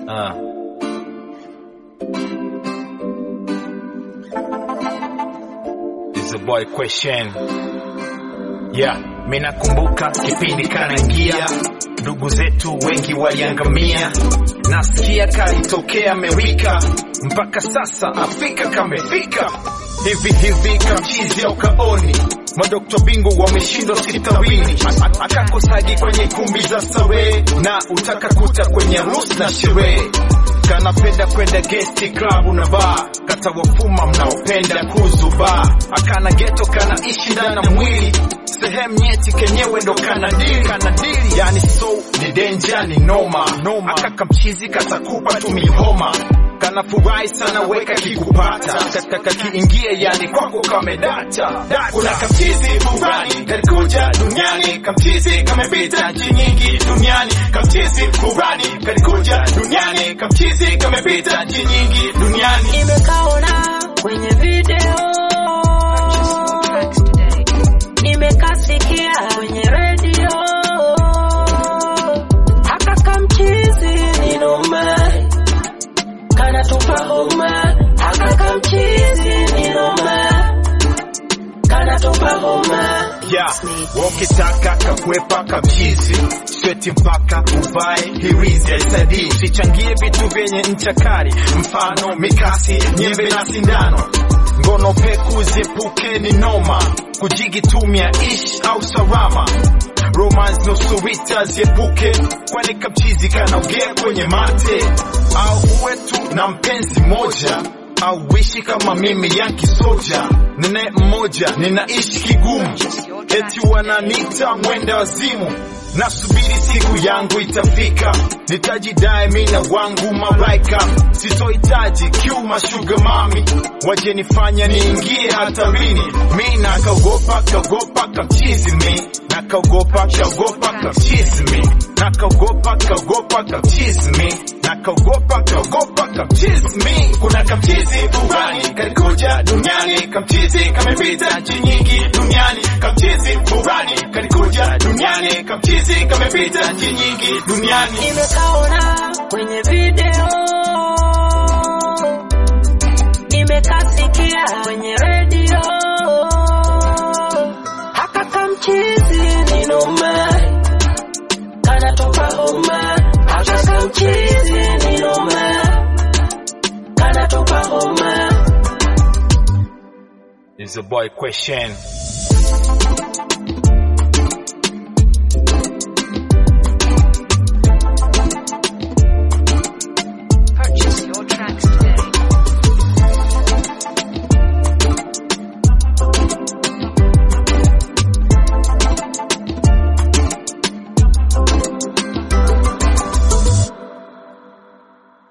Uh. It's a boy question. Yeah, mimi nakumbuka kipindi kanaingia, ndugu zetu wengi waliangamia. Nasikia kalitokea Amerika, mpaka sasa Afrika kamefika. Hivi hivi kamchizi au kaoni, madokta bingwa wameshindwa hospitalini, akakosaji kwenye kumbi za starehe, na utaka kuta kwenye harusi na sherehe kanapenda kwenda gesti klabu na bar kata wafuma mnaopenda kuzubaa akana geto kanaishi ndani na mwili sehemu nyeti kenyewe ndo kanadili kanadili yani so ni denja ni noma noma akaka mchizi katakupa tu mihoma kana furahi sana weka kikupata kakiingie yani kwako kamedata kuna kamchizi furani kalikuja duniani kamchizi kamepita nchi nyingi duniani kamchizi furani kalikuja duniani kamchizi kamepita nchi nyingi duniani nimekaona kwenye video nimekasikia kwenye redio haka kamchizi ni noma kanatupa homa haka kamchizi ni noma kanatupa homa ya wakitaka kakwepa kamchizi sweti mpaka uvae hirizi aisadii usichangie vitu vyenye ncha kali mfano mikasi nyembe na sindano ngono peku ziepuke ni noma kujigitumia ish au salama romance nusurita ziepuke kwani kamchizi kanaogea kwenye mate au uwe tu na mpenzi moja au wishi kama mimi yanki soja nene mmoja ninaishi kigumu eti wananita mwenda wazimu nasubiri siku yangu itafika nitajidai mina wangu malaika sitohitaji kiuma shuga mami waje nifanya niingie hatarini mi nakaogopa kaogopa kamchizi mi nakaogopa kaogopa kamchizi mi nakaogopa kaogopa kamchizi mi nakaogopa kaogopa kamchizi mi kuna kamchizi furani kalikuja duniani kamchizi kamepita nchi nyingi duniani kamchizi furani kalikuja duniani kamchizi kamepita nchi nyingi duniani nimekaona kwenye video nimekasikia kwenye redio haka kamchizi ni noma kanatoka homa haka kamchizi ni noma kanatoka homa is a boy question